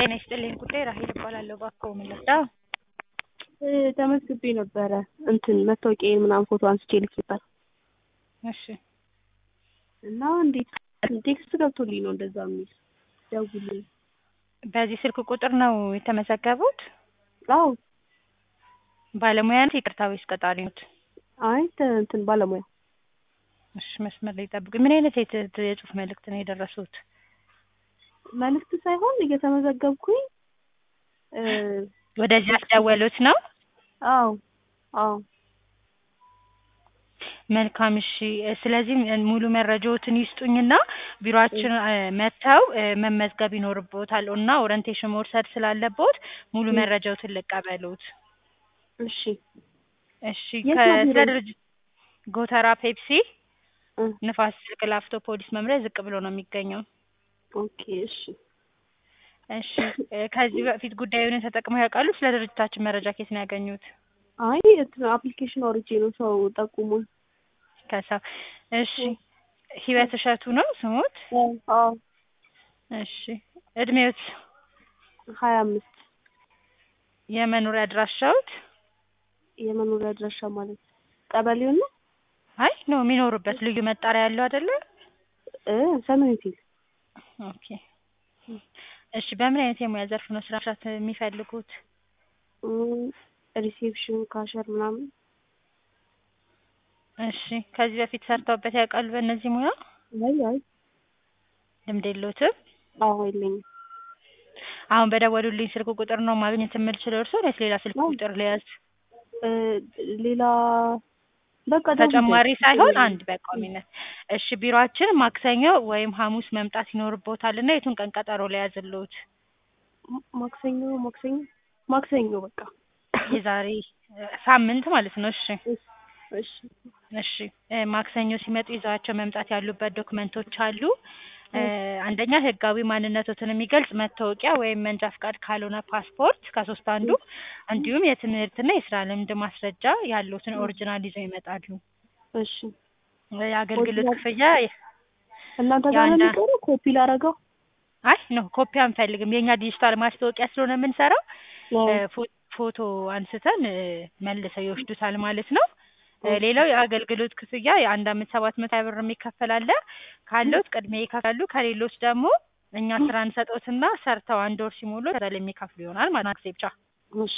ጤና ይስጥልኝ ጉዳይ ራሄል እባላለሁ። እባክዎ ምን ልርዳው? ተመዝግቤ ነበረ እንትን መታወቂያዬን ምናምን ፎቶ አንስቼ ልክ ነበር እሺ እና እንዴት ቴክስት ገብቶልኝ ነው እንደዛ የሚል ደውልልኝ። በዚህ ስልክ ቁጥር ነው የተመዘገቡት? አዎ ባለሙያ ነው ይቅርታ ወይስ ቀጣሪ ኖት? አይ ተ- እንትን ባለሙያ እሺ መስመር ላይ ጠብቁኝ። ምን አይነት የት- የጽሁፍ መልእክት ነው የደረሱት? መልዕክት ሳይሆን እየተመዘገብኩኝ እ ወደዚህ ያስደወሉት ነው? አዎ አዎ መልካም እሺ። ስለዚህ ሙሉ መረጃዎትን ይስጡኝና ቢሮአችን እ መጥተው እ መመዝገብ ይኖርቦታል እና ኦሪንቴሽን መውሰድ ስላለቦት ሙሉ እ መረጃዎትን ልቀበሉት። እሺ እሺ የት ከ- ነው ስለ ቢሮው? ድርጅት ጎተራ ፔፕሲ እ ንፋስ ስልክ ላፍቶ ፖሊስ መምሪያ ዝቅ ብሎ ነው የሚገኘው። ኦኬ እሺ እሺ እ ከዚህ በፊት ጉዳዩን ተጠቅመው ያውቃሉ? ስለ ድርጅታችን መረጃ ከየት ነው ያገኙት? አይ እንትን አፕሊኬሽን አውርጄ ነው ሰው ጠቁሙኝ። ከሰው እሺ እ ህይወት እሸቱ ነው ስሞት? አዎ እሺ እድሜዎት? ሀያ አምስት የመኖሪያ አድራሻዎት? የመኖሪያ አድራሻ ማለት ቀበሌውን ነው አይ ነው የሚኖሩበት ልዩ መጣሪያ ያለው አይደለ? እ ሰሜን ፊል ኦኬ እሺ በምን አይነት የሙያ ዘርፍ ነው ስራ መስራት የሚፈልጉት? ሪሴፕሽን ካሸር ምናምን እሺ ከዚህ በፊት ሰርተውበት ያውቃሉ በእነዚህ ሙያ? አይ አይ ልምድ የለዎትም? አዎ የለኝም። አሁን በደወሉልኝ ስልክ ቁጥር ነው ማግኘት የምልችለው እርስዎን ወይስ ሌላ ስልክ አዎ ቁጥር ልያዝ? እ ሌላ በቃ ተጨማሪ ደውልልኝ ሳይሆን አንድ በቋሚነት። እሺ ቢሮአችን ማክሰኞ ወይም ሐሙስ መምጣት ይኖርቦታል እና የቱን ቀን ቀጠሮ ልያዝልዎት? ማ- ማክሰኞ ማክሰኞ ማክሰኞ በቃ የዛሬ እ ሳምንት ማለት ነው። እሺ እሺ እሺ እሺ እ ማክሰኞ ሲመጡ ይዘዋቸው መምጣት ያሉበት ዶክመንቶች አሉ። እ እ አንደኛ ህጋዊ ማንነቶትን የሚገልጽ መታወቂያ ወይም መንጃ ፍቃድ ካልሆነ ፓስፖርት ከሶስት አንዱ፣ እ እንዲሁም የትምህርትና የስራ ልምድ ማስረጃ ያሉትን እ ኦሪጂናል ይዘው ይመጣሉ። እሺ እ የአገልግሎት ኦሪጂናል ክፍያ እናንተ ጋር ነው የአንዳ የሚቀረው ኮፒ ላደርገው? አይ ኖ ኮፒ አንፈልግም። የኛ ዲጂታል ማስታወቂያ ስለሆነ የምንሰራው አዎ እ ፎ- ፎቶ አንስተን እ መልሰው ይወስዱታል ማለት ነው። እ ኦኬ ሌላው የአገልግሎት ክፍያ የአንድ አመት ሰባት መቶ ሀያ ብር የሚከፈል አለ። ካለዎት ቅድሚያ ይከፍላሉ። ከሌሎች ደግሞ እኛ ስራ እንሰጦትና ሰርተው አንድ ወር ሲሞሉ ከዛ ላይ የሚከፍሉ ይሆናል ማለት ነው። ጊዜ ብቻ እሺ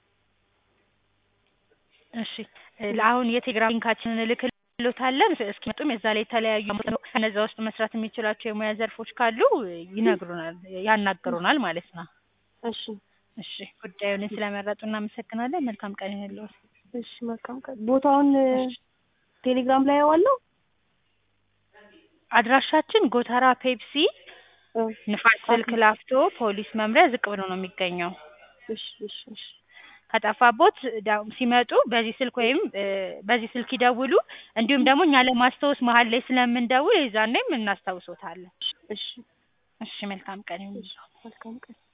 እሺ እ ለአሁን የቴሌግራም ሊንካችንን እልክልዎታለን። እስኪመጡም የዛ ላይ የተለያዩ ከነዛ ውስጥ መስራት የሚችሏቸው የሙያ ዘርፎች ካሉ ይነግሩናል፣ ያናግሩናል ማለት ነው። እሺ እሺ ጉዳዩን ስለመረጡ እናመሰግናለን። መልካም ቀን ይሁንልዎት። እሺ መልካም ቀን። ቦታውን እ እሺ ቴሌግራም ላይ አየዋለሁ? አድራሻችን ጎተራ ፔፕሲ እ ንፋስ ስልክ ፓፒ ላፍቶ ፖሊስ መምሪያ ዝቅ ብሎ ነው የሚገኘው። እሺ እሺ እሺ ከጠፋቦት ዳ- ሲመጡ በዚህ ስልክ ወይም እ በዚህ ስልክ ይደውሉ። እንዲሁም ደግሞ እኛ ለማስታወስ መሀል ላይ ስለምንደውል የዛኔም እናስታውሶታለን። እሺ እሺ መልካም ቀን እሺ ይሁንልዎት። መልካም ቀን